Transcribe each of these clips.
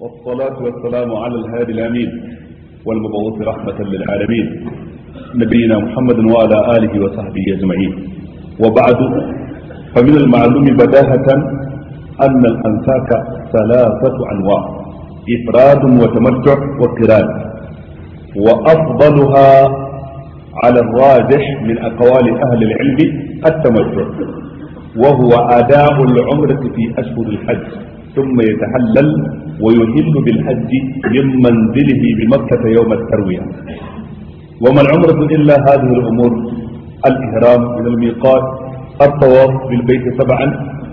والصلاة والسلام على الهادي الأمين والمبعوث رحمة للعالمين نبينا محمد وعلى آله وصحبه أجمعين وبعد فمن المعلوم بداهة أن الأنساك ثلاثة أنواع إفراد وتمتع وقران وأفضلها على الراجح من أقوال أهل العلم التمتع وهو أداء العمرة في أشهر الحج ثم يتحلل ويهل بالحج من منزله بمكة يوم التروية وما العمرة إلا هذه الأمور الإهرام من الميقات الطواف بالبيت سبعا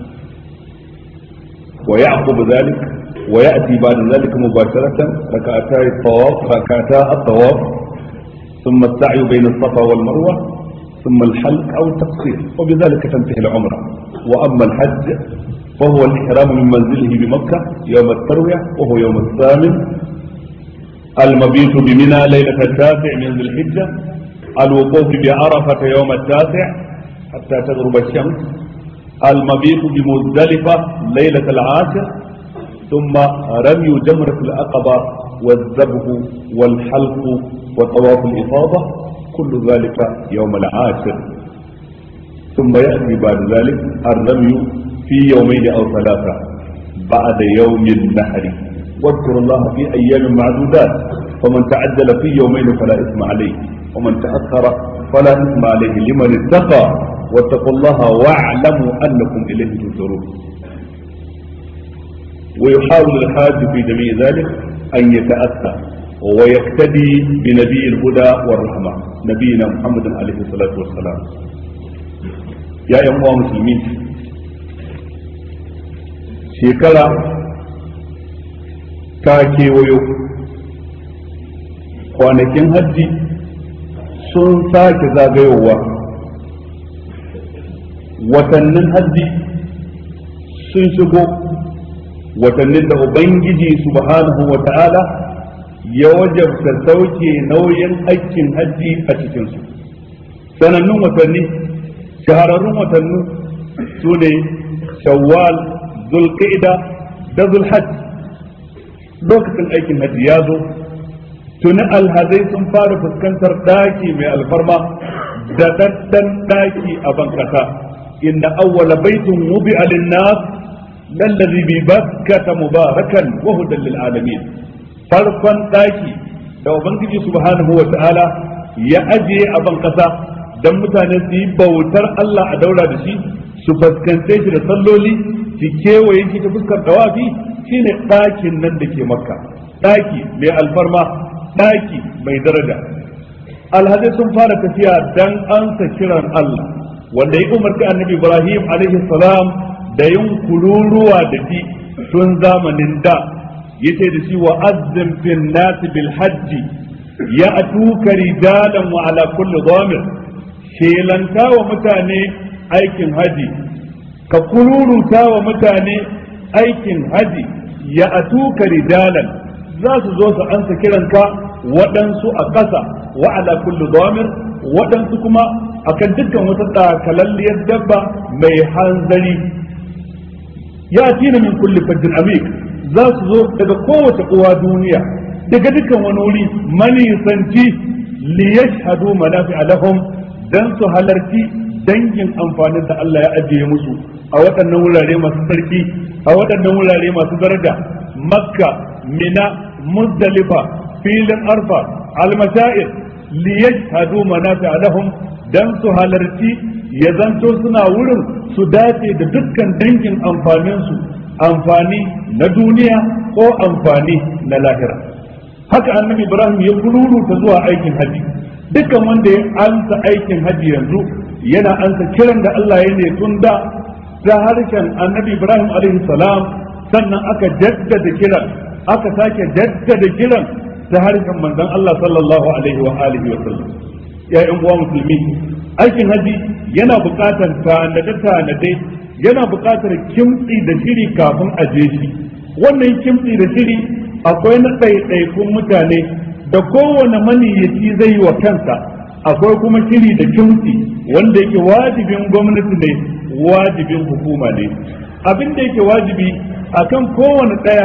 ويعقب ذلك ويأتي بعد ذلك مباشرة ركعتا الطواف ركعتا الطواف ثم السعي بين الصفا والمروة ثم الحلق أو التقصير وبذلك تنتهي العمرة وأما الحج فهو الإحرام من منزله بمكة يوم التروية وهو يوم الثامن المبيت بمنى ليلة التاسع من ذي الحجة الوقوف بعرفة يوم التاسع حتى تغرب الشمس المبيت بمزدلفة ليلة العاشر ثم رمي جمرة العقبة والذبح والحلق وطواف الإفاضة كل ذلك يوم العاشر ثم يأتي بعد ذلك الرمي في يومين أو ثلاثة بعد يوم النحر واذكروا الله في أيام معدودات فمن تعجل في يومين فلا إثم عليه ومن تأخر فلا إثم عليه لمن اتقى واتقوا الله واعلموا أنكم إليه تنصرون ويحاول الحاج في جميع ذلك أن يتأتى ويقتدي بنبي الهدى والرحمة نبينا محمد عليه الصلاة والسلام يا أيها المسلمين shekara ta kewayo kwanakin hajji sun sake zagayowa watannin hajji sun shigo watannin da ubangiji subhanahu wa ta'ala ya wajabta sauke nauyin aikin hajji a cikinsu sanannun watanni shahararrun watanni su ne shawwal zulqa'ida da zulhajj lokacin aikin hajji ya zo tuni alhazai sun fara fuskantar daki mai alfarma da daddan daki a bankasa inna awwala baitin wubi'a lin-nas lallazi bi bakkata mubarakan wa hudan lil alamin farkon daki da ubangiji subhanahu wa ta'ala ya ajiye a bankasa dan mutane su yi bautar Allah a daura da shi su fuskance shi da salloli ki kewaye shi ta fuskar dawafi shine ɗakin nan da ke makka ɗaki mai alfarma ɗaki mai daraja alhazai sun fara tafiya dan ansa kiran Allah wanda ya umarci annabi Ibrahim alaihi salam da yin kururuwa da shi tun zamanin da yace da shi wa azzim fil nas bil hajji ya atuka rijalan wa ala kulli dhamir shelanta wa mutane aikin haji ka kururuta wa mutane aikin haji ya atuka rijalan za su zo su ansa kiranka waɗansu a ƙasa wa ala kulli dhamir waɗansu kuma akan dukkan wata takalalliyar dabba mai hanzari ya tina min kulli fajjin amik za su zo daga kowace uwa duniya daga dukkan wani wuri manisanci li yashhadu manafi'a lahum dan su halarci dangin amfanin da Allah ya ajiye musu a waɗannan wurare masu sarki a waɗannan wurare masu daraja makka mina muzdalifa filin arfa almashair li yashhadu manafi'a lahum dan su halarci ya zanto suna wurin su dace da dukkan dangin amfaninsu amfani na duniya ko amfani na lahira haka annabi ibrahim ya kururuta zuwa aikin haji dukkan wanda ya ansa aikin haji yanzu yana ansa kiran da Allah ya ne tun da ta harshen annabi ibrahim alaihi salam sannan aka jaddada kiran aka sake jaddada kiran ta harshen manzon Allah sallallahu alaihi wa alihi wa sallam ya uwa musulmi aikin haji yana buƙatar tanade-tanade yana buƙatar kimtsi da shiri kafin a je shi wannan kimtsi da shiri akwai na ɗaiɗaikun mutane da kowane maniyyaci zai yi wa kansa akwai kuma shiri da kimtsi wanda yake wajibin gwamnati ne wajibin hukuma ne abin da yake wajibi akan kowane ɗaya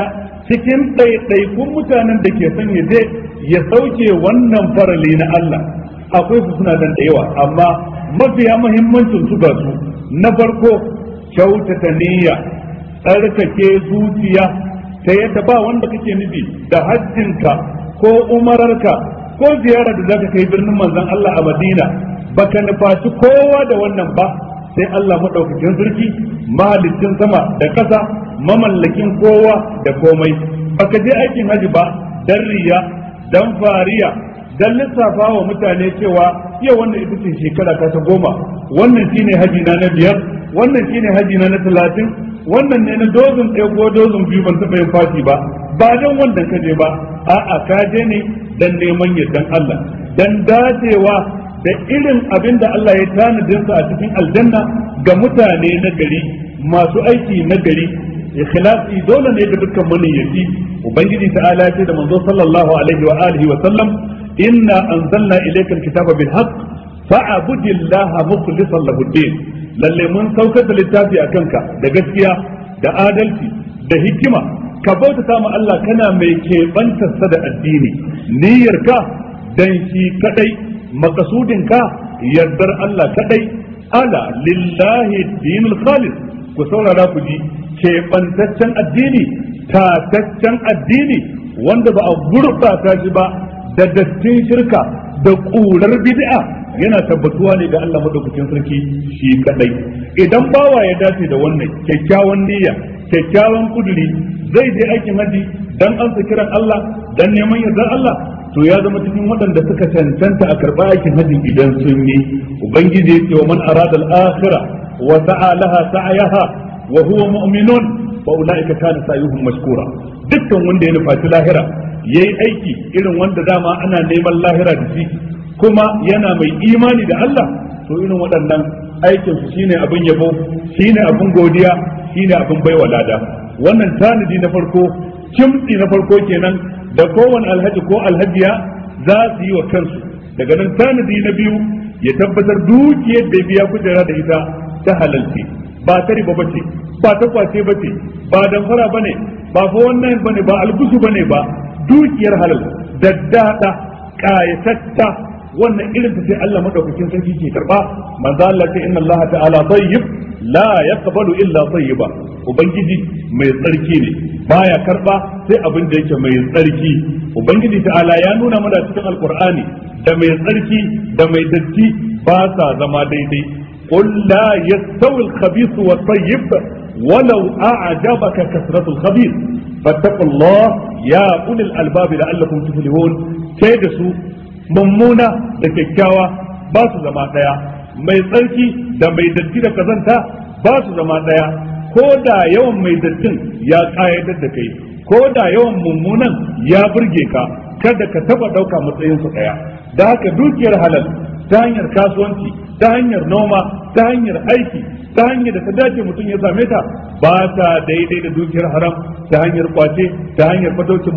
cikin ɗaiɗaikun mutanen da ke son ya je ya sauke wannan farali na Allah akwai su suna dan da yawa amma mafiya muhimmancin su ga su na farko kyautata niyya tsarkake zuciya ta yadda ba wanda kake nufi da hajjinka ko umararka ko ziyara da zaka kai birnin manzon Allah a Madina baka nufaci kowa da wannan ba sai Allah madaukakin sarki mahalicin sama da ƙasa mamallakin kowa da komai baka je aikin haji ba dan riya dan fariya dan lissafa wa mutane cewa yau wannan ita ce shekara ta ta goma wannan shine haji na na biyar wannan shine haji na na talatin wannan ne na dozin ɗaya ko dozin biyu ban taɓa yin fati ba ba dan wannan ka je ba a'a ka je ne dan neman yardan Allah dan dacewa da irin abin da Allah ya tanadin sa a cikin aljanna ga mutane na gari masu aiki na gari ikhlasi dole ne ga dukkan maniyyaci ubangiji ta'ala ce da manzo sallallahu alaihi wa alihi wa sallam inna anzalna ilayka alkitaba bil haqq fa'budillaha mukhlishan lahu din lalle mun saukar da littafi a kanka da gaskiya da adalci da hikima ka bautata ma Allah kana mai keɓantarsa da addini niyyarka dan shi kadai makasudinka yardar Allah kadai ala lillahi dinul khalis ku saurara ku ji keɓantaccen addini tataccen addini wanda ba a gurɓata shi ba da dattin shirka da ƙurar bid'a yana tabbatuwa ne ga Allah madaukakin sarki shi kadai idan bawa ya dace da wannan kyakkyawan niyya kyakkyawan kuduri zai je aikin haji dan ansa kiran Allah dan neman yardar Allah to ya zama cikin waɗanda suka cancanta a karɓa aikin hajji idan sun yi ubangiji ya ce wa man arada al-akhirah wa sa'a laha sa'yaha wa huwa mu'minun fa ulaika kana sa'yuhum mashkura dukkan wanda ya nufaci lahira yayi aiki irin wanda dama ana neman lahira da shi kuma yana mai imani da Allah to irin waɗannan aikin su shine abin yabo shine abin godiya shine abin baiwa lada wannan tanadi na farko kimtsi na farko kenan da kowane alhaji ko alhajiya za su yi wa kansu daga nan tanadi na biyu ya tabbatar dukiyar da biya kujera da ita ta halalce ba ta riba bace ba ta kwace bace ba damfara bane ba fa wannan bane ba algusu bane ba dukiyar halal daddada kayatatta wannan irin ta sai Allah madaukakin sarki ke karba manzo Allah ce inna Allah ta'ala tayyib la yaqbalu illa tayyiba ubangiji mai tsarki ne baya karba sai abin da yake mai tsarki ubangiji ta'ala ya nuna mana cikin alqur'ani da mai tsarki da mai datti ba sa zama daidai qul la yastawi al-khabith wa tayyib ولو أعجبك كثرة الخبيث فاتقوا الله يا أولي الألباب لعلكم تفلحون كيدسوا mummuna da kyakkyawa ba su zama ɗaya mai tsarki da mai datti da kazanta ba su zama ɗaya ko da yawan mai dattin ya ƙayatar da kai ko da yawan mummunan ya burge ka kada ka taba ɗauka matsayin su ɗaya da haka dukiyar halal ta hanyar kasuwanci ta hanyar noma ta hanyar aiki ta hanyar da ta dace mutum ya same ta ba ta daidai da dukiyar haram ta hanyar kwace ta hanyar fataucin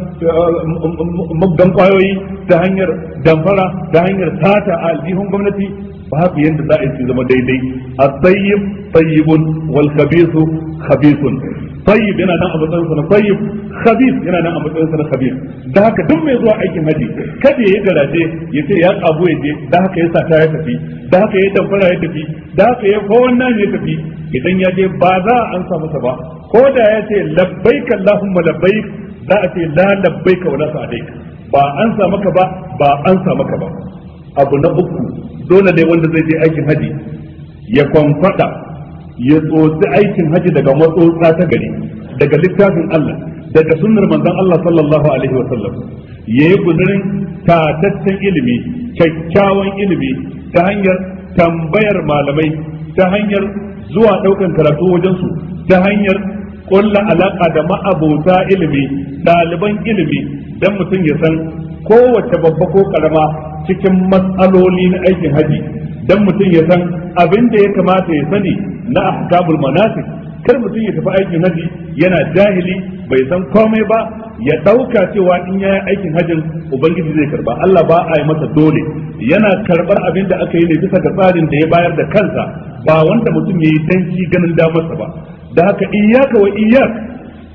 muggan kwayoyi ta hanyar damfara ta hanyar sata a aljihun gwamnati babu yadda za a yi zama daidai a tsayyib tsayyibun wal khabisu khabisun tayyib yana nan a matsayin sa na tayyib khabis yana nan a matsayin sa na khabis da haka duk mai zuwa aikin haji kada ya yi garaje ya ce ya kabu ya je da haka ya sata ya tafi da haka ya damfara ya tafi da haka ya ko wannan ya tafi idan ya je ba za a ansa masa ba ko da ya ce labbaik allahumma labbaik za a ce la labbaik wala sa'adaik ba an sa maka ba ba an sa maka ba abu na uku dole ne wanda zai je aikin haji ya kwamfada ya tsotsi aikin haji daga matsotsa ta gari daga littafin Allah daga sunnar manzon Allah sallallahu alaihi wa sallam yayi guzurin tataccen ilimi kyakkyawan ilimi ta hanyar tambayar malamai ta hanyar zuwa daukan karatu wajen su ta hanyar kulla alaka da ma'abota ilimi ɗaliban ilimi dan mutum ya san kowace babba ko karama cikin matsaloli na aikin haji dan mutum ya san abin da ya kamata ya sani na ahkamul manasik kar mutum ya tafi aikin haji yana jahili bai san komai ba ya dauka cewa in ya yi aikin hajin ubangiji zai karba Allah ba a yi masa dole yana karbar abin da aka yi ne bisa ga tsarin da ya bayar da kansa ba wanda mutum ya yi danci ganin damarsa ba da haka iyaka wa iyak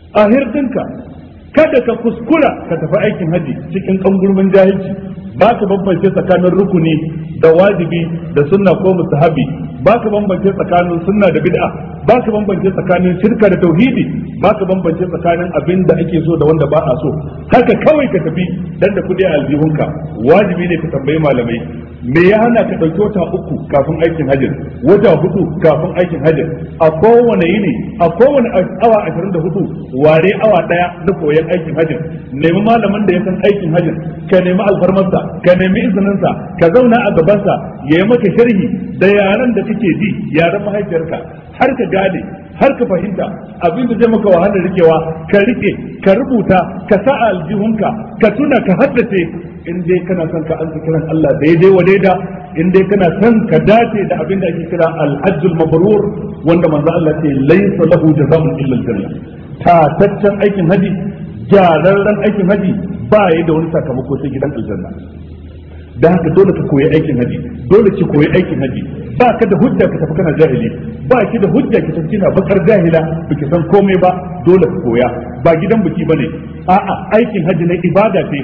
a hirdinka kada ka kuskura ka tafi aikin haji cikin kangurmin jahilci ba ka bambance tsakanin rukuni da wajibi da sunna ko mustahabi ba ka bambance tsakanin sunna da bid'a ba ka bambance tsakanin shirka da tauhidi ba ka bambance tsakanin abin da ake so da wanda ba a so haka kawai ka tafi dan da kudi a aljihunka wajibi ne ka tambayi malamai me ya hana ka ɗauki wata uku kafin aikin hajjin wata hudu kafin aikin hajjin a kowane yini a kowane awa ashirin da hudu ware awa ɗaya na koyon aikin hajjin nemi malamin da ya san aikin hajjin ka nemi alfarmarsa ka nemi izininsa ka zauna a gabansa ya yi maka sharhi da yaren da kake ji yaren mahaifiyarka har ka gane har ka fahimta abin da zai maka wahalar rikewa ka rike ka rubuta ka sa a aljihunka ka tuna ka haddace in dai kana son ka ansa kiran Allah daidai wa daida in dai kana son ka dace da abin da ake kira al-hajjul mabrur wanda manzo Allah ce laysa lahu jazaa'un illa al-janna tataccen aikin haji gyararren aikin haji ba ya da wani sakamako sai gidan aljanna da haka dole ka koyi aikin haji dole ki koyi aikin haji ba ka da hujja ka tafi kana jahili ba ki da hujja ki tafi kina bakar jahila baki san komai ba dole ka koya ba gidan biki bane a'a aikin haji na ibada ce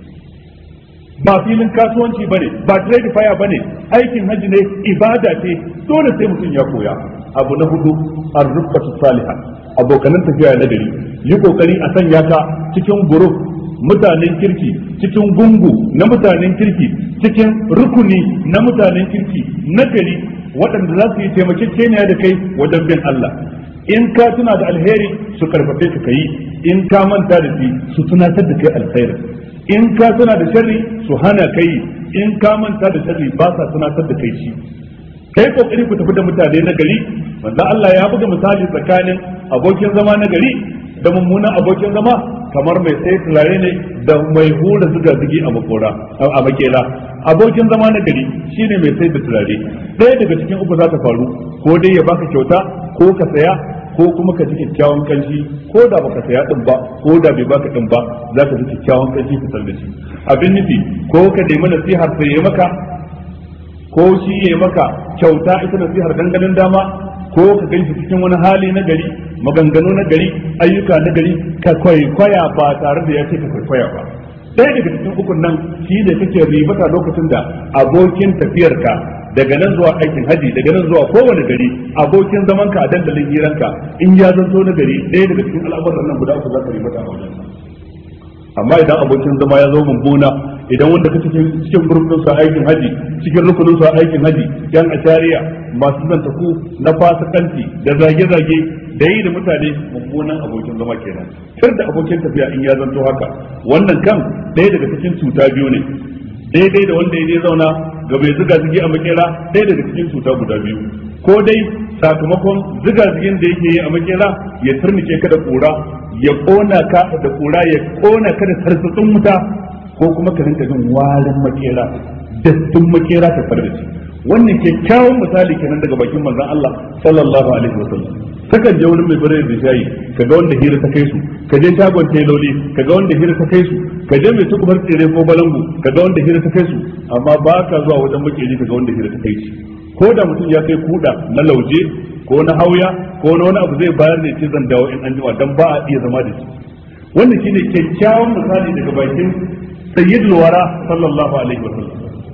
ba filin kasuwanci bane ba trade fire bane aikin haji ne ibada ce dole sai mutum ya koya abu na hudu ar-rufqatu salihah abokanan tafiya na gari yi kokari a sanya ka cikin group mutanen kirki cikin gungu na mutanen kirki cikin rukuni na mutanen kirki na gari waɗanda za su yi taimakekeniya da kai wajen bin Allah in ka tuna da alheri su karfafe ka kai in ka manta da shi su tunatar da kai alheri in ka tuna da sharri su hana kai in ka manta da sharri ba sa tunatar da kai shi kai kokari ku tafi da mutane na gari wanda Allah ya buga misali tsakanin abokin zama na gari da mummunan abokin zama kamar mai sai turare ne da mai hura zuga zugi a makora a makela abokin zama na gari shine mai sai da turare ɗaya daga cikin uku za ta faru ko dai ya baka kyauta ko ka saya ko kuma ka ji kyakkyawan kanshi ko da baka saya din ba ko da bai baka din ba za ka ji kyakkyawan kanshi ka da shi abin nufi ko ka nemi nasihar sai ya maka ko shi ya maka kyauta ita nasihar dangalin dama ko ka ganshi cikin wani hali na gari maganganu na gari ayyuka na gari ka kwaikwaya ba tare da ya ce ka kwaikwaya ba ɗaya daga cikin ukun nan shi ne kake ribata lokacin da abokin tafiyarka daga nan zuwa aikin haji daga nan zuwa kowane gari abokin zaman ka a dandalin hiranka in ya zanto na gari ɗaya daga cikin al'amuran nan guda uku za ka ribata a wajen amma idan abokin zama ya zo mummuna idan wanda ka cikin cikin gurbin sa aikin haji cikin rukunin sa aikin haji yan ashariya masu zanta ku na fasikanci da zage-zage da yi da mutane mummunan abokin zama kenan kar da abokin tafiya in ya zanto haka wannan kan ɗaya daga cikin cuta biyu ne daidai da wanda ya je zauna ga bai ziga zigi a makera ɗaya daga cikin cuta guda biyu ko dai sakamakon ziga zigin da yake yi a makera ya turnike ka da kura ya kona ka da kura ya kona ka da tarsatsin wuta ko kuma ka rinka jin warin makera dattin makera ta fara da shi wannan kyakkyawan misali kenan daga bakin manzon Allah sallallahu alaihi wasallam kakan je wani mai bare da shayi kaga wanda hira ta kai su ka je shagon tailoli kaga wanda hira ta kai su ka je mai tukubar tsere ko balangu kaga wanda hira ta kai su amma ba ka zuwa wajen makeri kaga wanda hira ta kai shi ko da mutum ya kai kuda na lauje ko na hauya ko na wani abu zai bayar da ce zan dawo in an jima dan ba a iya zama da shi wannan shine kyakkyawan misali daga bakin sayyidul wara sallallahu alaihi wasallam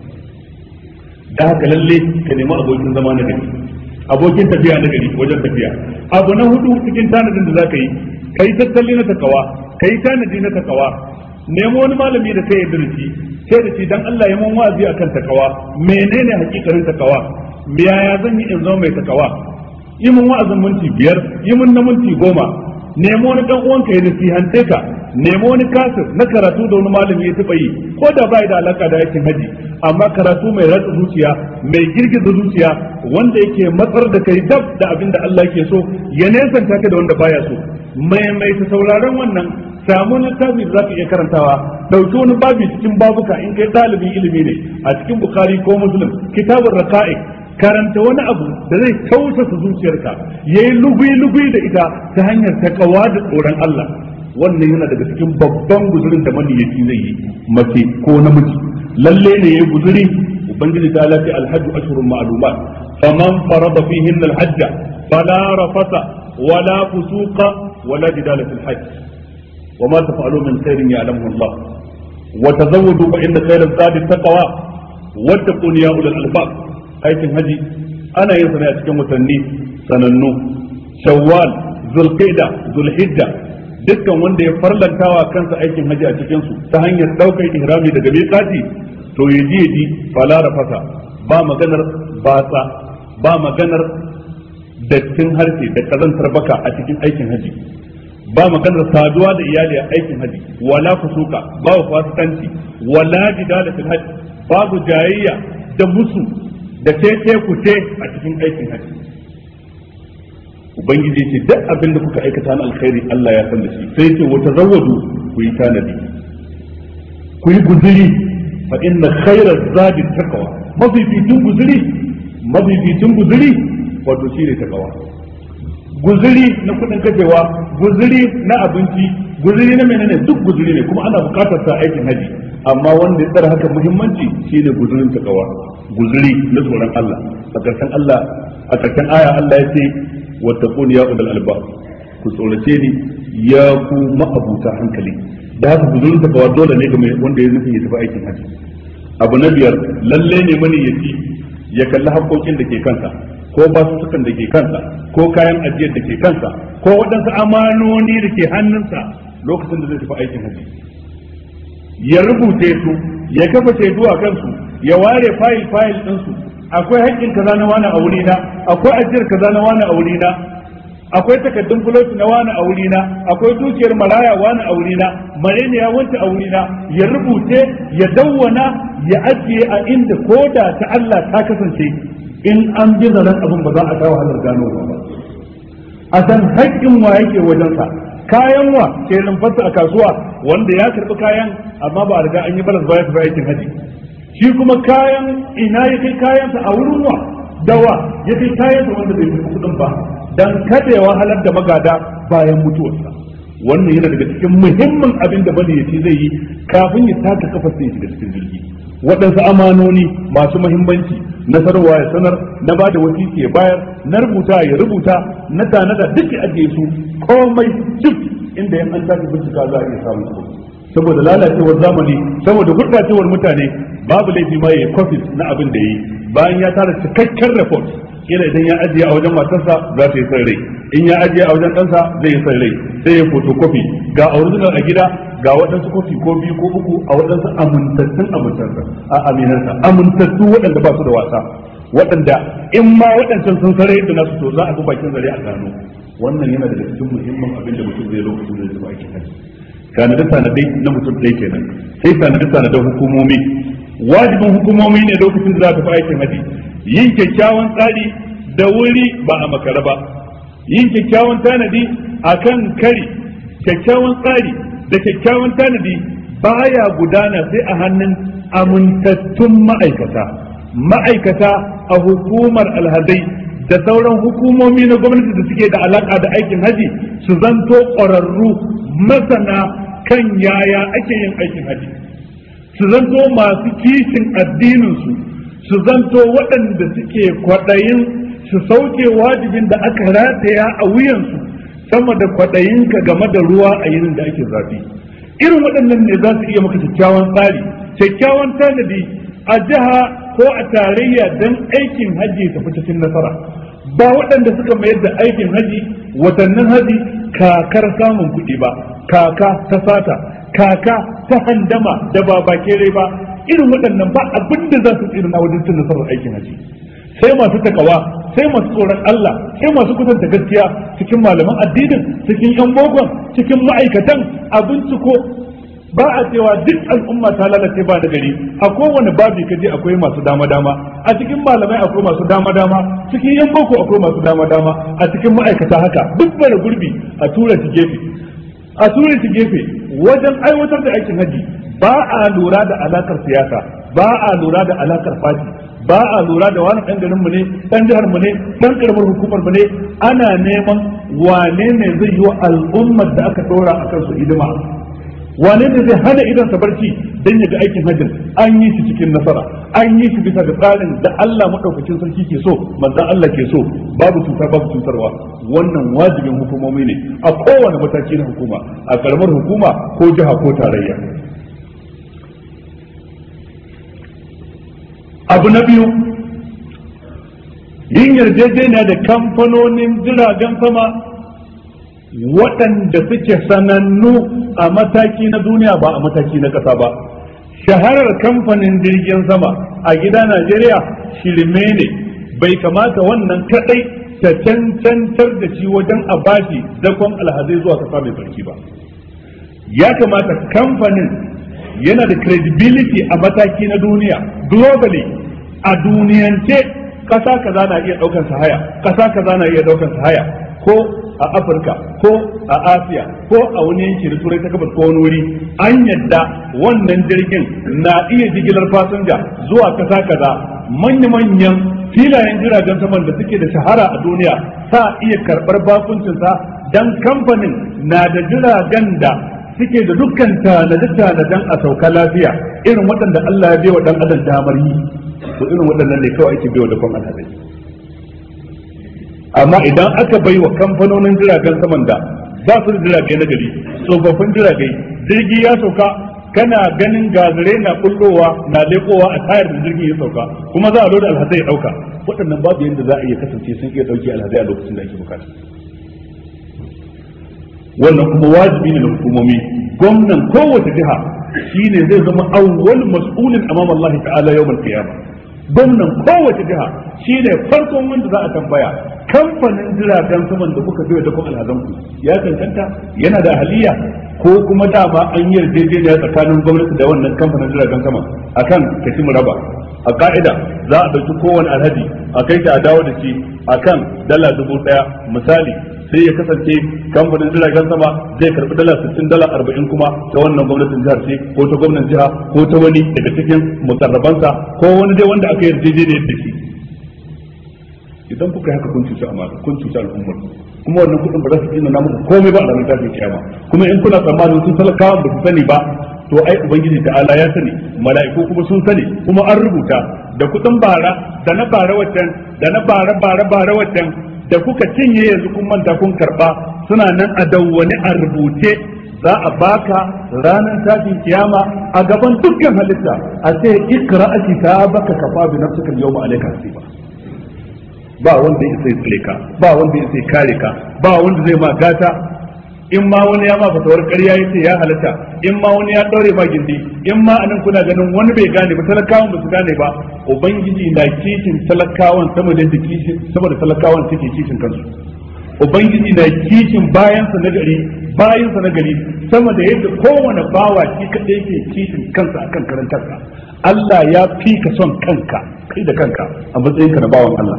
da haka lalle ka nemi abokin zama na gari abokin tafiya na gari wajen tafiya abu na hudu cikin tanadin da za ka yi ka yi tattali na takawa ka yi tanadi na takawa nemo wani malami da kai yarda da shi sai da shi dan Allah ya mun wa'azi akan takawa menene hakikarin takawa yaya zan yi in zama mai takawa yi mun wa'azin minti biyar yi mun na minti goma nemo wani dan uwanka ya nasihante ka nemo wani kasir na karatu da wani malami ya taba yi ko da bai da alaka da aikin haji amma karatu mai ratsa zuciya mai girgiza zuciya wanda yake matsar da kai dab da abin da Allah yake so ya nesanta ka da wanda baya so mai mai ta sauraron wannan samu littafi da zaka iya karantawa dauki wani babi cikin babuka in kai dalibin ilimi ne a cikin bukhari ko muslim kitabur raqa'iq karanta wani abu da zai tausasa zuciyarka yayi lugui-lugui da ita ta hanyar takawa da tsoron Allah wannan yana daga cikin babban guzurin da maniyaci zai yi mace ko namiji lalle ne yayi guzuri ubangiji ta lafi alhajju ashhurun ma'lumat faman farada fihin alhajj fala rafasa ولا فسوق ولا جدال في الحج وما تفعلوا من خير يعلمه الله وتزودوا فإن خير الزاد التقوى واتقون يا أولي الألباب aikin haji ana yin sa ne a cikin watanni sanannu shawwal zulqa'da zulhijja dukkan wanda ya farlantawa kansa aikin haji a cikin su ta hanyar daukar ihrami daga miqati to yaji yaji fala rafasa ba maganar batsa ba maganar dattin harshe da kazantar baka a cikin aikin haji ba maganar saduwa da iyali a aikin haji wala fusuka ba fasikanci wala jidala fil hajj babu jayayya da musu da teke kuce a cikin aikin haji ubangiji ce duk abin da kuka aikata na alkhairi Allah ya san da shi sai ce wata zawadu ku yi tanadi ku yi guzuri fa inna khairaz zadi taqwa mafificin guzuri mafificin guzuri wato shine taqwa guzuri na kudin kashewa guzuri na abinci guzuri na menene duk guzuri ne kuma ana bukatar sa aikin haji amma wanda ya tsara haka muhimmanci shine guzurin takawa guzuri na tsoron Allah a karshen Allah a karshen aya Allah ya ce wattaqun ya ulul albab ku tsorace ni ya ku ma'abuta hankali da haka guzurin takawa dole ne ga wanda ya nufi ya tafi aikin haji abu na biyar lalle ne mani ya ci ya kalli haƙoƙin da ke kansa ko basussukan da ke kansa ko kayan ajiyar da ke kansa ko waɗansu amanoni da ke hannunsa lokacin da zai tafi aikin haji ya rubuce su ya kafa shaidu a kansu ya ware fayil fayil ɗinsu akwai haƙƙin kaza na wani a wurina akwai ajiyar kaza na wani a wurina akwai takaddun fuloti na wani a wurina akwai dukiyar maraya wani a wurina marene ya wanta a wurina ya rubuce ya dawwana ya ajiye a inda koda ta Allah ta kasance in an bi zaren abin ba za a kawo halar gano ba a san haƙƙin wa yake wajensa kayan wa ke rumfarsa a kasuwa wanda ya karɓi kayan amma ba a riga an yi balas ba ya tafi aikin haji shi kuma kayan ina ya kai kayansa a wurin wa dawa ya kai kayansa wanda bai fi kuɗin ba dan kada ya wahalar da magada bayan mutuwarsa wannan yana daga cikin muhimmin abin da bane ya zai yi kafin ya taka kafa sai ya shiga cikin jirgi waɗansu amanoni masu mahimmanci na sarwa ya sanar na ba da wasiki ya bayar na rubuta ya rubuta na tanada duk ya ajiye su komai duk inda yan an tafi bincika za a iya samun su saboda lalacewar zamani saboda gurɓacewar mutane babu laifi ma ya yi na abin da ya yi bayan ya tara cikakken report kila idan ya ajiye a wajen matarsa za ta yi son rai in ya ajiye a wajen ɗansa zai yi son rai sai ya fotokofi ga original a gida ga waɗansu kofi ko biyu ko uku a waɗansu amintattun amintarsa a aminarsa amintattu waɗanda ba su da wasa waɗanda in ma waɗancan sun sare da nasu to za a bi bakin zare a gano wannan yana daga cikin muhimmin abin da mutum zai lokacin da zai tafi aikin haji tanade tanade na mutum ɗaya kenan sai tanade tanade hukumomi wajibin hukumomi ne lokacin da za ta fi aikin haji yin kyakkyawan tsari da wuri ba a makara ba yin kyakkyawan tanadi a kan kari kyakkyawan tsari da kyakkyawan tanadi baya gudana sai a hannun amintattun ma'aikata ma'aikata a hukumar alhazai da sauran hukumomi na gwamnati da suke da alaka da aikin haji su zanto ƙwararru masana kan yaya ake yin aikin haji su zanto masu kishin addininsu su zanto waɗanda suke kwaɗayin su sauke wajibin da aka rataya a wuyansu sama da kwaɗayinka game da ruwa a yinin da ake zafi irin waɗannan ne za su iya maka kyakkyawan tsari kyakkyawan tanadi a jiha ko a tarayya don aikin haji tafi cikin nasara ba waɗanda suka mayar da aikin haji watannin haji kakar samun kuɗi ba kaka ta sata kaka ta handama da ba bakere ba irin waɗannan ba abin da za su tsira wajen cin nasarar aikin haji sai masu takawa sai masu tsoron Allah sai masu kusanta gaskiya cikin malaman addinin cikin yan bogon cikin ma'aikatan abinci ko ba a cewa duk al'umma ta lalace ba da gari a kowane babi kaje akwai masu dama dama a cikin malamai akwai masu dama dama cikin yan boko akwai masu dama dama a cikin ma'aikata haka duk bara gurbi a tura shi gefe a tura shi gefe wajen aiwatar da aikin haji ba a lura da alakar siyasa ba a lura da alakar fati ba a lura da wani ɗan garin mu ne ɗan jihar mu ne ɗan karamar hukumar mu ne ana neman wane ne zai yi wa al'ummar da aka ɗora a kansu hidima wane ne zai hana idan sa barci dan ya ga aikin hajjin an yi shi cikin nasara an yi shi bisa ga tsarin da Allah madaukakin sarki ke so manzon Allah ke so babu cuta babu cutarwa wannan wajibin hukumomi ne a kowane mataki na hukuma a karamar hukuma ko jiha ko tarayya abu na biyu yin yarjejeniya da kamfanonin jiragen sama waɗanda suke sanannu a mataki na duniya ba a mataki na ƙasa ba shaharar kamfanin jirgin sama a gida najeriya shirme ne bai kamata wannan kaɗai ta cancantar da shi wajen a bashi dakon alhazai zuwa kasa mai sarki ba ya kamata kamfanin yana da credibility a mataki na duniya globally a duniyance kasa kaza na iya daukan haya kasa kaza na iya daukan haya ko a afirka ko a asiya ko a wani yanki da turai ta gabas ko wani wuri an yadda wannan jirgin na iya jigilar fasinja zuwa kasa kaza manya-manyan filayen jiragen saman da suke da shahara a duniya sa iya karɓar bakuncinsa dan kamfanin na da jiragen da suke da dukkan tanade-tanaden a sauka lafiya irin waɗanda Allah ya bewa dan adam damar yi to irin waɗannan ne kawai ake bewa da kwan alhazai amma idan aka bai wa kamfanonin jiragen saman da ba su da jirage na gari tsofaffin jirage jirgi ya sauka kana ganin gazare na kullowa na lekowa a tayar da jirgin ya sauka kuma za a loda alhazai ya dauka waɗannan babu yadda za a iya kasance sun iya dauke alhazai a lokacin da ake bukata wannan kuma wajibi ne na hukumomi gwamnan kowace jiha shine zai zama awwal mas'ulin amam Allah ta'ala yawmal qiyamah gwamnan kowace jiha shine farkon wanda za a tambaya kamfanin jiragen saman da kuka biyo da kuma alhazan ku ya cancanta yana da ahaliya ko kuma dama an yi yarjejeniya tsakanin gwamnati da wannan kamfanin jiragen sama akan kashi raba a ka'ida za a ɗauki kowane alhaji a kai shi a dawo da shi akan dala dubu ɗaya misali sai ya kasance kamfanin jiragen sama zai karbi dala 60 dala 40 kuma ta wannan gwamnatin jihar ce ko ta gwamnatin jiha ko ta wani daga cikin mukarrabansa ko wani dai wanda aka yarjejeniyar da shi idan kuka yi haka kun cuci amana kun cuci al'ummar kuma wannan kudin ba za su tsina muku komai ba a ranar tashin kiyama kuma in kuna tsammanin sun talakawa ba su sani ba to ai ubangiji ta'ala ya sani mala'iku kuma sun sani kuma an rubuta da kudin bara da na bara waccan da na bara bara bara waccan da kuka cinye yanzu kun manta kun karba suna nan a dawwani a rubuce za a baka ranar tashin kiyama a gaban dukkan halitta a ce ikra kitabaka kafa bi nafsika al-yawma alayka hasiba ba wanda ya sai tsare ka ba wanda ya sai kare ka ba wanda zai ma gata in ma wani ya ma fatawar ƙarya yace ya halatta in ma wani ya ɗaure ma gindi in ma anan kuna ganin wani bai gane ba talakawan ba su gane ba ubangiji na kishin talakawan sama da kishin sama da talakawan suke kishin kansu ubangiji na kishin bayansa na gari bayansa na gari sama da yadda kowane bawa shi kadai ke kishin kansa akan karantarsa Allah ya fi ka son kanka kai da kanka a matsayinka na bawan Allah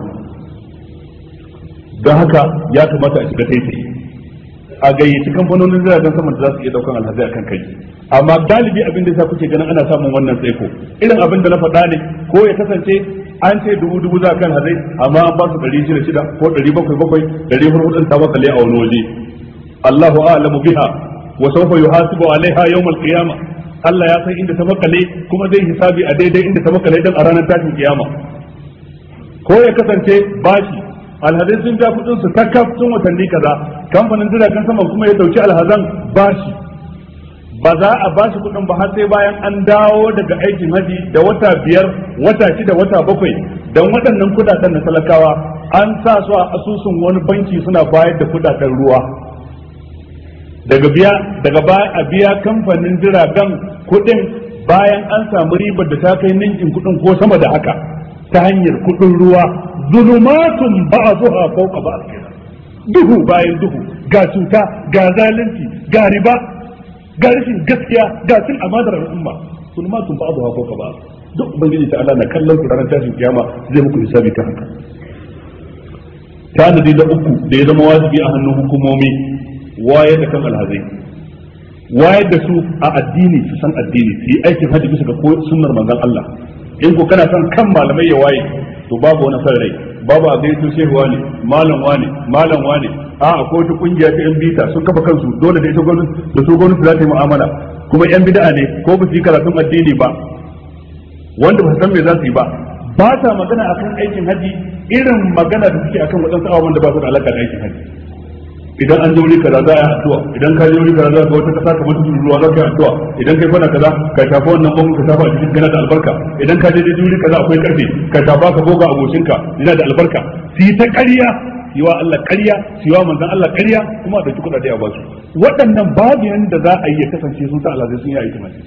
don haka ya kamata a shiga taitayi a gayyaci kamfanonin jiragen sama da za su iya daukan alhazai akan kai amma galibi abin da yasa kuke ganin ana samun wannan tsaiko irin abin da na faɗa ne ko ya kasance an ce dubu dubu za kan hazai amma an ba su ɗari shida shida ko ɗari bakwai bakwai ɗari hurhudun ta makale a wani waje Allahu a'lamu biha wa sawfa yuhasibu alaiha yawmal qiyamah Allah ya san inda ta makale kuma zai hisabi a daidai inda ta makale dan a ranar tashin kiyama ko ya kasance bashi alhazai sun ja kudin su kakaf sun watanni kaza kamfanin jiragen sama kuma ya dauki alhazan bashi ba za a bashi kudin ba har sai bayan an dawo daga aikin haji da wata biyar wata shida wata bakwai don waɗannan kudaden na talakawa an sa su a asusun wani banki suna bayar da kudaden ruwa daga biya daga baya a biya kamfanin jiragen kudin bayan an samu ribar da ta kai ninkin kudin ko sama da haka ta hanyar kudin ruwa zulumatun ba'dhuha fawqa ba'd kenan duhu bayan duhu ga cuta ga zalunci ga riba ga rashin gaskiya ga cin amanar al'umma zulumatun ba'dhuha fawqa ba'd duk ubangiji ta Allah na kallon ku ranar tashin kiyama zai muku hisabi ta haka tanadi da uku da ya zama wajibi a hannun hukumomi wayar da kan alhazai wayar da su a addini su san addini su yi aikin hajji bisa ga sunnar manzon Allah in ko kana son kan malamai ya waye to babu wani son rai babu a gaito shehu wane malam wane malam wane a akwai wata kungiya ta yan bita sun kafa kansu dole da ita gwamnati da su gwamnati za ta yi mu'amala kuma yan bid'a ne ko ba su yi karatun addini ba wanda ba su san me za su yi ba ba ta magana akan aikin haji irin magana da suke akan waɗansu abubuwan da ba su da alaƙa da aikin haji idan an je wuri kaza za a yi addu'a idan ka je wuri kaza za ka wata kasa ka mutu ruwa za ka yi addu'a idan kai kwana kaza ka shafa wannan bangon ka shafa a cikin gana da albarka idan ka je je wuri kaza akwai karfe ka shafa ka goga aboshinka yana da albarka su yi ta ƙarya su yi wa Allah ƙarya su yi wa manzon Allah ƙarya kuma da kuɗaɗe a basu waɗannan babu yanda za a yi ya kasance sun sa Allah sun yi aiki mai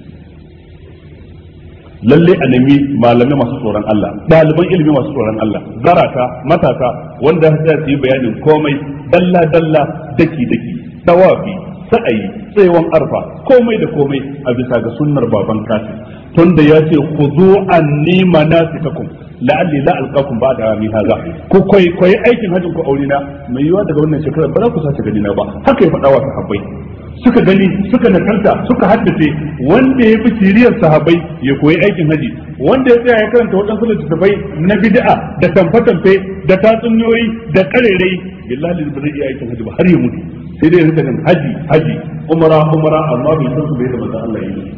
lalle a nemi malamai masu tsoron Allah ɗaliban ilimi masu tsoron Allah zarata matasa wanda za su yi bayanin komai dalla dalla daki daki tawafi sa'ayi tsayawan arfa komai da komai a bisa ga sunnar baban kasi tunda ya ce khudhu anni manasikakum la'alli la alqakum ba'da ami hadha ku koyi koyi aikin hajjin ku aurina mai yiwa daga wannan shekarar ba za ku sace gani na ba haka ya faɗa wa sahabbai suka gani suka nakarta suka haddace wanda ya fi siriyar sahabbai ya koyi aikin haji wanda ya tsaya ya karanta waɗansu littattafai na bid'a da tamfe-tamfe da tatsuniyoyi da karerai billahi ba zai iya aikin haji ba har ya mutu sai dai ya rika jin haji haji umara umara amma bai san su bai da manzon Allah yi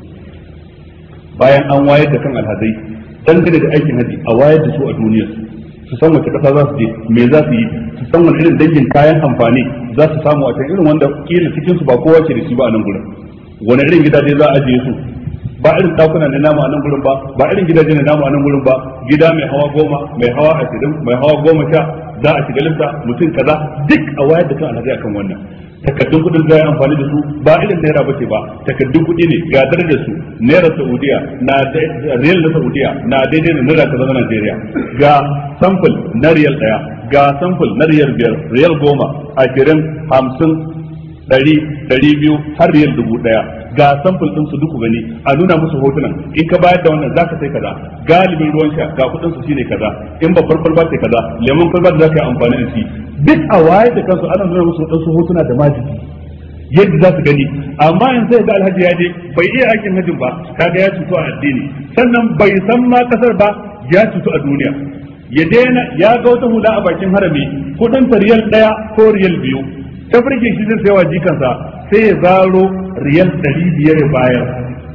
bayan an wayar da kan alhazai dangane da aikin haji a wayar da su a duniyar su san wace kasa za su je me za su yi su san wani irin dangin kayan amfani za su samu a can irin wanda kila cikin su ba kowa ke da shi ba a nan gurin wani irin gidaje za a ajiye su ba irin dakuna na namu a nan gurin ba ba irin gidaje na namu a nan gurin ba gida mai hawa goma mai hawa ashirin mai hawa goma sha za a shiga lifta mutum kaza duk a wayar da kan alhaji akan wannan takaddun kudin za a amfani da su ba irin naira ba ce ba takaddun kudi ne ga darajar su naira saudiya na riyal na saudiya na daidai da naira kaza na najeriya ga samfil na riyal daya ga samfil na riyal biyar riyal goma ashirin hamsin ɗari ɗari biyu har riyal dubu ɗaya ga samfil ɗin su duku gani a nuna musu hotunan in ka bayar da wannan zaka sai kaza galibin ruwan sha ga kuɗin su shine kaza in babbar kwalba ce kaza lemon kwalba da zaka yi amfani da shi duk a waye da kansu ana nuna musu waɗansu hotuna da majiki yadda za su gani amma in sai ga alhaji ya je bai iya aikin hajjin ba kaga ya cutu a addini sannan bai san ma kasar ba ya cutu a duniya ya daina ya ga wata hula a bakin harami kudin ta riyal ɗaya ko riyal biyu ta farke shi zai sayawa jikansa sai ya zaro riyal ɗari biyar ya bayar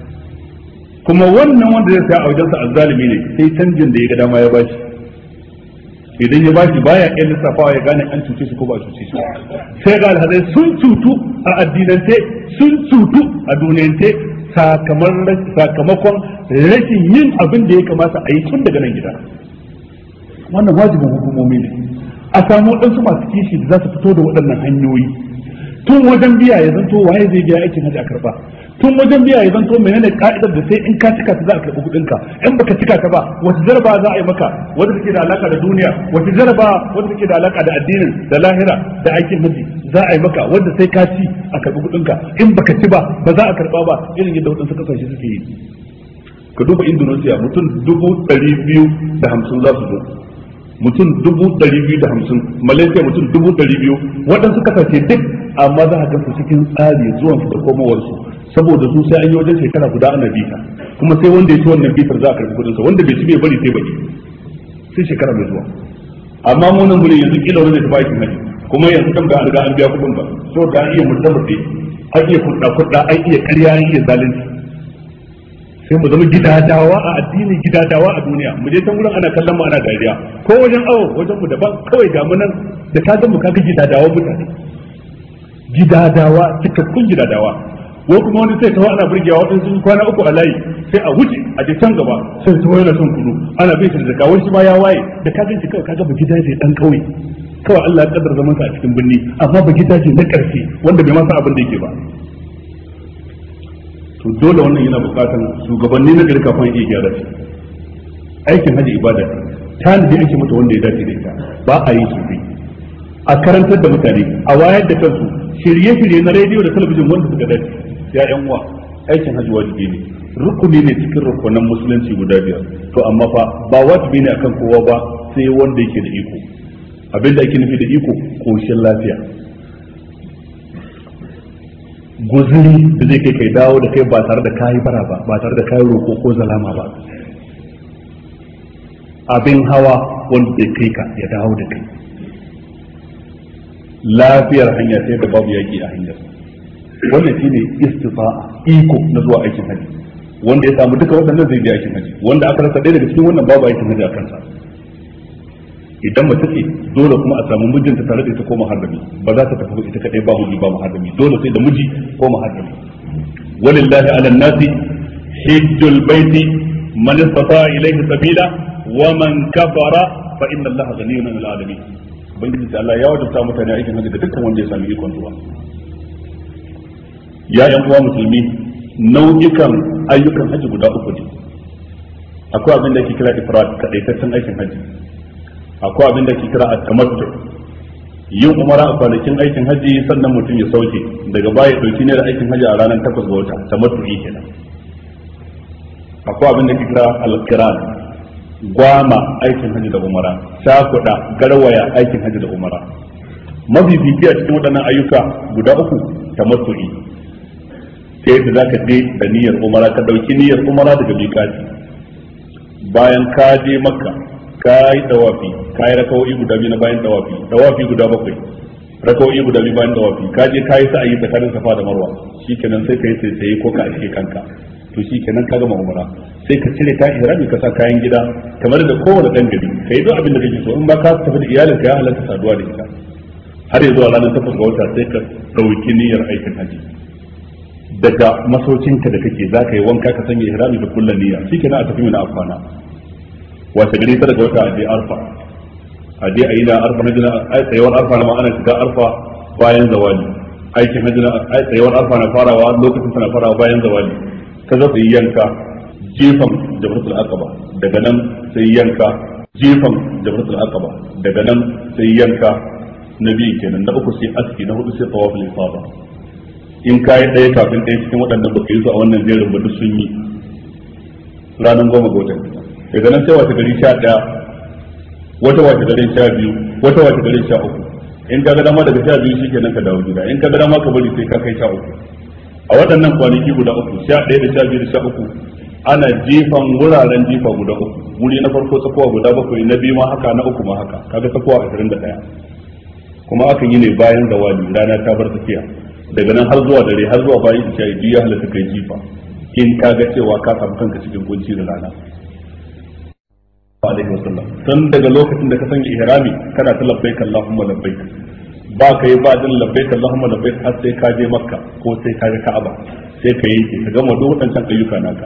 kuma wannan wanda zai saya a wajensa azzalimi ne sai canjin da ya ga dama ya bashi idan ya bashi baya iya lissafawa ya gane an cuce shi ko ba a cuce shi sai ga alhazai sun cutu a addinance sun cutu a duniyance sakamakon rashin yin abin da ya kamata a yi tun daga nan gida wannan wajibin hukumomi ne a samu waɗansu masu kishi da za su fito da waɗannan hanyoyi tun wajen biya ya zanto waye zai biya aikin hajji a karba tun wajen biya ya zanto menene ka'idar da sai in ka cika ta za a karɓi kuɗinka in baka cika ta ba wata jaraba za a yi maka wanda take da alaka da duniya wata jaraba wanda take da alaka da addinin da lahira da aikin hajji za a yi maka wanda sai ka ci a karɓi kuɗinka in baka ci ba ba za a karɓa ba irin yadda waɗansu kasashe suke yi ka duba indonesia mutum dubu ɗari biyu da hamsin za su zo mutum dubu ɗari biyu da hamsin malaysia mutum dubu ɗari biyu waɗansu kasashe duk amma za a ga su cikin tsari zuwan su da komowarsu saboda su sai an yi wajen shekara guda ana bita kuma sai wanda ya ci wannan bitar za a karɓi kuɗinsa wanda bai ci bai bari sai baki sai shekara mai zuwa amma mu nan gurin yanzu kila wani da bakin haji kuma yanzu kan ga an riga an biya kuɗin ba saboda an iya mutabbace an iya kuɗa kuɗa an iya ƙarya an iya zalunci sai mu zama gidadawa a addini gidadawa a duniya mu je can gurin ana kallon mu ana dariya ko wajen awo wajen mu daban kawai ga mu nan da ka mu kaga gidadawa mutane gidadawa cikakkun gidadawa ko kuma wani sai tawo ana burgewa wadansu sun kwana uku a layi sai a wuce a je can gaba sai tawo yana son kudu ana bin shi da zakka wani shi ma ya waye da ka ganci kawai kaga ba gidaje dan kauye kawai Allah ya kaddara zaman sa a cikin birni amma ba gidaje na karfi wanda bai ma san abin da yake ba to dole wannan yana bukatan shugabanni na gari kafin iya gyara shi aikin haji ibada ce tanadi ake mata wanda ya dace da ita ba a yi su a karantar da mutane a wayar da kansu shirye-shirye na rediyo da talabijin wanda suka dace ya yan uwa aikin haji wajibi ne rukuni ne cikin rukunan musulunci guda biyar to amma fa ba wajibi ne akan kowa ba sai wanda yake da iko abinda ake nufi da iko koshin lafiya guzuri da zai kai kai dawo da kai ba tare da kayi bara ba ba tare da kayi roko ko zalama ba abin hawa wanda zai kai ka ya dawo da kai lafiyar hanya sai da babu yaki a hanyar wannan shine istita'a iko na zuwa aikin haji wanda ya samu duka waɗannan zai je aikin haji wanda aka rasa ɗaya daga cikin wannan babu aikin haji a kansa idan mace ce dole kuma a samu mijinta tare da ita ko muharrami ba za ta tafi ba ita kadai ba miji ba muharrami dole sai da miji ko muharrami walillahi ala nasi hajjul baiti man istata ilayhi sabila wa man kafara fa inna allaha ghaniyyun 'anil alamin ubangiji ta Allah ya wajabta mutane aikin hajji da dukkan wanda ya sami ikon zuwa ya yan uwa musulmi nau'ikan ayyukan hajji guda uku ne akwai abin da ake kira ifrad kadaitaccen aikin hajji akwai abin da ke kira a tamattu yin umara a kwanakin aikin haji sannan mutum ya sauke daga baya dauki ne da aikin haji a ranar takwas ga wata tamattu kenan akwai abin da ke kira alkiran gwama aikin haji da umara shakuda garwaya aikin haji da umara mafifici a cikin waɗannan ayyuka guda uku tamattu'i ta yadda za ka je da niyyar umara ka ɗauki niyyar umara daga miƙati bayan ka je makka ka yi dawafi ka yi rakawoyi guda biyu na bayan dawafi dawafi guda bakwai rakawoyi guda biyu bayan dawafi ka je ka yi sa'ayi tsakanin safa da marwa shikenan sai ka yi sai ko ka aske kanka to shikenan ka gama umara sai ka cire ka ihrami ka sa kayan gida kamar da kowane dan gari ka yi duk abin da kake so in ba ka tafi da iyalinka ya halatta saduwa da ita har yanzu a ranar takwas ga wata sai ka ɗauki niyyar aikin haji daga masaucinka da kake za ka yi wanka ka sanya ihrami da kullum niyya shikenan a tafi mina afana wace gari ta daga wata aje arfa aje a yi na arfa na jina tsayawar arfa na ma'ana shiga arfa bayan zawali aikin na jina tsayawar arfa na farawa lokacin tana farawa bayan zawali ka zo yi yanka jefan jabratul aqaba daga nan sai yanka jefan jabratul aqaba daga nan sai yanka na biyu kenan na uku sai aski na hudu sai tawaful ifada in kayi ɗaya kafin ɗaya cikin waɗannan baka yi su a wannan jerin ba duk sun yi ranar goma ga watan daga nan sai wata gari sha ɗaya wata wata garin sha biyu wata wata garin sha uku in ka ga dama daga sha biyu shikenan ka dawo gida in ka ga dama ka bari sai ka kai sha uku a waɗannan kwanaki guda uku sha ɗaya da sha biyu da sha uku ana jefan wuraren jefa guda uku wuri na farko tsakowa guda bakwai na biyu ma haka na uku ma haka kaga tsakowa ashirin da ɗaya kuma akan yi ne bayan zawali rana ta bar tafiya daga nan har zuwa dare har zuwa bayan isha biyu ya halatta kai jifa in ka ga cewa ka samu kanka cikin kunci da rana alaihi wasallam tun daga lokacin da ka sanya ihrami kana ta labbaik allahumma labbaik ba ka yi ba din labbaik allahumma labbaik har sai ka je makka ko sai ka je ka'aba sai ka yanke ka gama duk wadancan ayyuka naka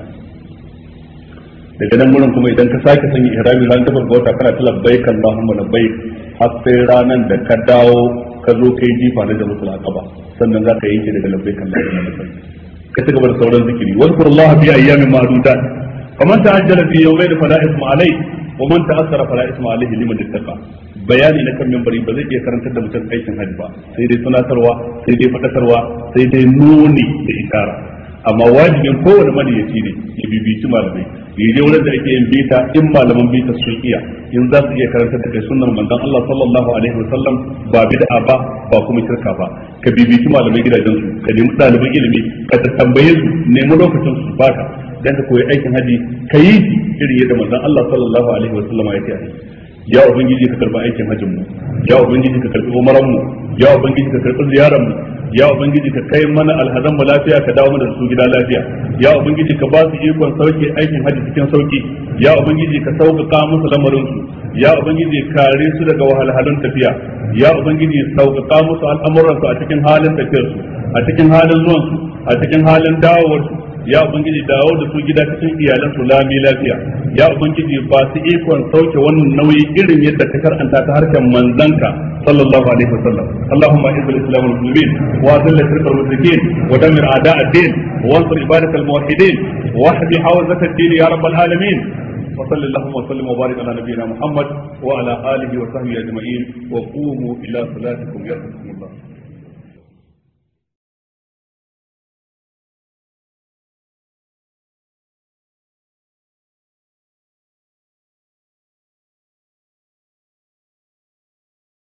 daga nan wurin kuma idan ka sake sanya ihrami ran tabar ga wata kana ta labbaik allahumma labbaik har sai ranan da ka dawo ka zo kai jifa na da mutul aqaba sannan za ka yanke daga labbaik allahumma labbaik ka ci gaba da sauran zikiri wazkurullaha fi ayyamin ma'dudat faman ta'ajjala fi yawmayn fala isma alayhi wa man ta'assara fala isma alayhi liman ittaqa bayani na kan membari ba zai iya karantar da mutum aikin hajji ba sai dai tunatarwa sai dai fadakarwa sai dai nuni da isara amma wajibin kowane maniyaci ne ya bibici malamai ya je wurin da ake yin bita in malaman bita sun iya in za su iya karantar da kai sunnar manzon Allah sallallahu alaihi wasallam ba bid'a ba ba kuma shirka ba ka bibici malamai gidajen su ka nemi ɗaliban ilimi ka tambaye su nemi lokacin su baka dan ka koyi aikin haji ka yi shi irin yadda manzon Allah sallallahu alaihi wasallam ya ce ya ubangiji ka karbi aikin hajjin mu ya ubangiji ka karbi umaran mu ya ubangiji ka karbi ziyaran mu ya ubangiji ka kai mana alhazan mu lafiya ka dawo mana da su gida lafiya ya ubangiji ka ba su ikon sauke aikin hajji cikin sauki ya ubangiji ka sauƙaƙa musu lamarin su ya ubangiji kare su daga wahalhalun tafiya ya ubangiji sauƙaƙa musu al'amuran su a cikin halin tafiyar su a cikin halin zuwan su a cikin halin dawowar su ya ubangiji dawo da su gida cikin iyalan su lami lafiya ya ubangiji ba su ikon sauke wannan nauyi irin yadda ka karanta ta harkar manzanka sallallahu alaihi wasallam allahumma izz al-islam wal muslimin wa azil shirk al mushrikin wa damir a'da' ad-din wa ansur ibadat al-muwahhidin wa ahdi hawzat ad-din ya rabb al-alamin وصل اللهم وسلم وبارك على نبينا محمد وعلى اله وصحبه اجمعين وقوموا الى صلاتكم يرحمكم الله